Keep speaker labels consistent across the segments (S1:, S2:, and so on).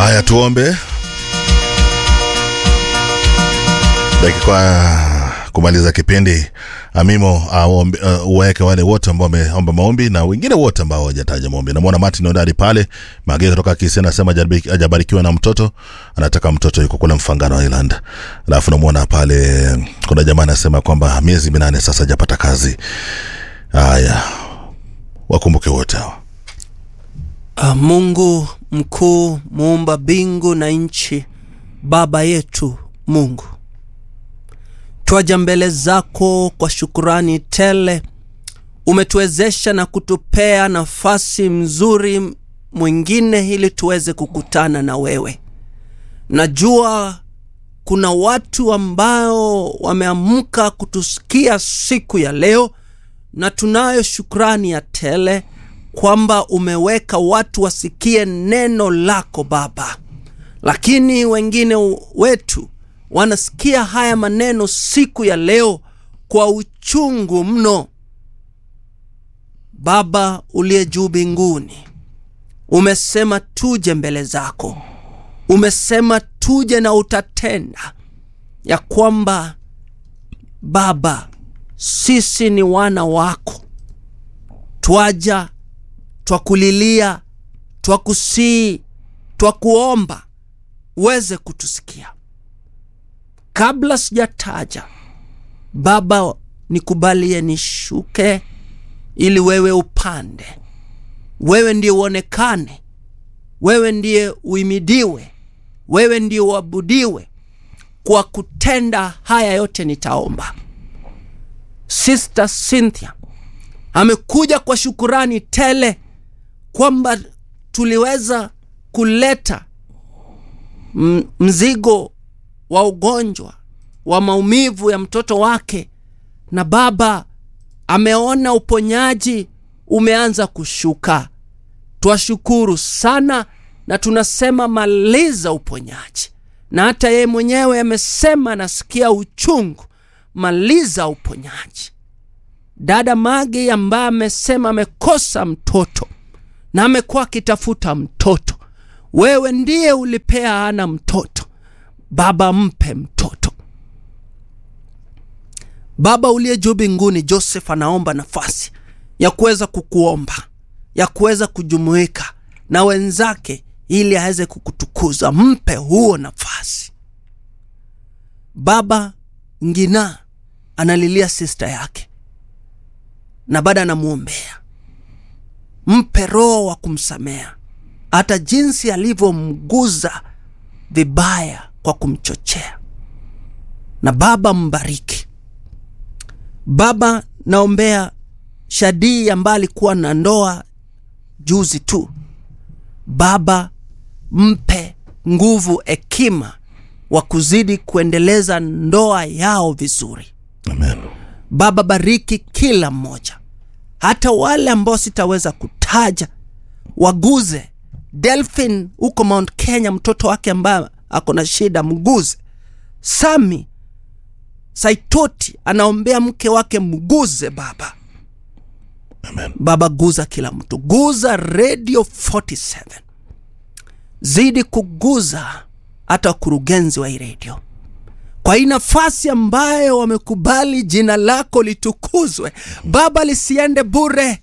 S1: Haya, tuombe dakika kumaliza kipindi. Amimo uh, uweke wale wote ambao wameomba maombi na wengine wote ambao hawajataja maombi. Namwona Martin Ondari pale Mage kutoka Kisii anasema hajabarikiwa na mtoto, anataka mtoto yuko kule Mfangano Island. Alafu namwona pale kuna jamaa anasema kwamba miezi minane sasa hajapata kazi. Haya, wakumbuke wote hawa.
S2: Uh, Mungu mkuu muumba mbingu na nchi, Baba yetu Mungu, twaja mbele zako kwa shukurani tele. Umetuwezesha na kutupea nafasi mzuri mwingine ili tuweze kukutana na wewe. Najua kuna watu ambao wameamka kutusikia siku ya leo, na tunayo shukrani ya tele kwamba umeweka watu wasikie neno lako Baba, lakini wengine wetu wanasikia haya maneno siku ya leo kwa uchungu mno. Baba uliye juu mbinguni, umesema tuje mbele zako, umesema tuje na utatenda ya kwamba Baba, sisi ni wana wako, twaja twakulilia, twakusii, twakuomba uweze kutusikia. Kabla sijataja Baba, nikubalie nishuke ili wewe upande. Wewe ndiye uonekane, wewe ndiye uimidiwe, wewe ndiye uabudiwe. Kwa kutenda haya yote nitaomba. Sister Cynthia amekuja kwa shukurani tele kwamba tuliweza kuleta mzigo wa ugonjwa wa maumivu ya mtoto wake, na Baba ameona uponyaji umeanza kushuka. Twashukuru sana na tunasema maliza uponyaji, na hata yeye mwenyewe amesema anasikia uchungu, maliza uponyaji. Dada Magi ambaye amesema amekosa mtoto na amekuwa akitafuta mtoto, wewe ndiye ulipea ana mtoto. Baba, mpe mtoto. Baba uliye juu mbinguni, Joseph anaomba nafasi ya kuweza kukuomba, ya kuweza kujumuika na wenzake ili aweze kukutukuza. Mpe huo nafasi. Baba Ngina analilia sista yake na baada anamwombea, mpe roho wa kumsamea hata jinsi alivyomguza vibaya kwa kumchochea. Na Baba mbariki. Baba naombea Shadii ambaye alikuwa na ndoa juzi tu. Baba mpe nguvu, hekima wa kuzidi kuendeleza ndoa yao vizuri.
S1: Amen.
S2: Baba bariki kila mmoja, hata wale ambao sitaweza kutaja, waguze. Delphin huko Mount Kenya, mtoto wake ambaye ako na shida, mguze. Sami Saitoti anaombea mke wake, mguze Baba.
S1: Amen.
S2: Baba guza kila mtu, guza Radio 47, zidi kuguza hata wakurugenzi wa hii redio kwa hii nafasi ambayo wamekubali jina lako litukuzwe Baba, lisiende bure.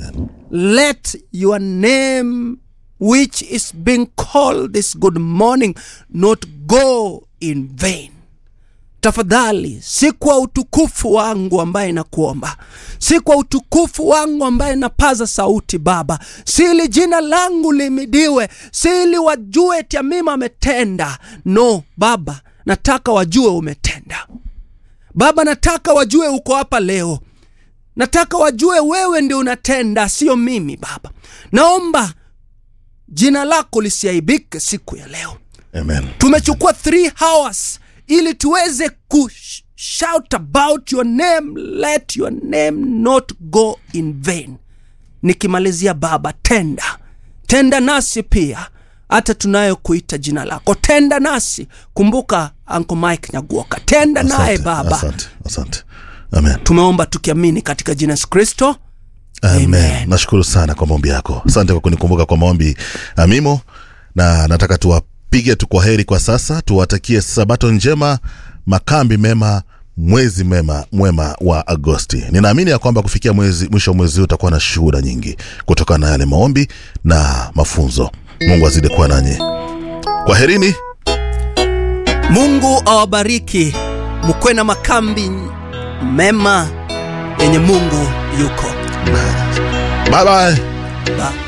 S2: Let your name which is being called this good morning not go in vain. Tafadhali, si kwa utukufu wangu ambaye nakuomba, si kwa utukufu wangu ambaye napaza sauti Baba, si ili jina langu limidiwe, si ili wajue eti Amima ametenda. No Baba, nataka wajue umetenda Baba, nataka wajue uko hapa leo, nataka wajue wewe ndio unatenda, sio mimi Baba. Naomba jina lako lisiaibike siku ya leo.
S1: Amen.
S2: Tumechukua three hours ili tuweze ku shout about your name, let your name not go in vain. Nikimalizia Baba, tenda tenda nasi pia hata tunayokuita jina lako, tenda nasi. Kumbuka Uncle Mike Nyaguoka, tenda naye
S1: Asante,
S2: Baba.
S1: Asante, asante. Amen.
S2: Tumeomba tukiamini katika jina Yesu Kristo,
S1: Amen.
S2: Amen.
S1: Nashukuru sana kwa maombi yako. Asante kwa kunikumbuka kwa maombi Amimo, na nataka tuwa tupige tu kwa heri kwa sasa tuwatakie sabato njema makambi mema mwezi mema mwema wa agosti ninaamini ya kwamba kufikia mwezi mwisho wa mwezi huu utakuwa na shuhuda nyingi kutokana na yale maombi na mafunzo mungu azidi kuwa nanyi kwa herini
S2: mungu awabariki mkwe na makambi mema yenye mungu yuko
S1: bye bye
S2: ba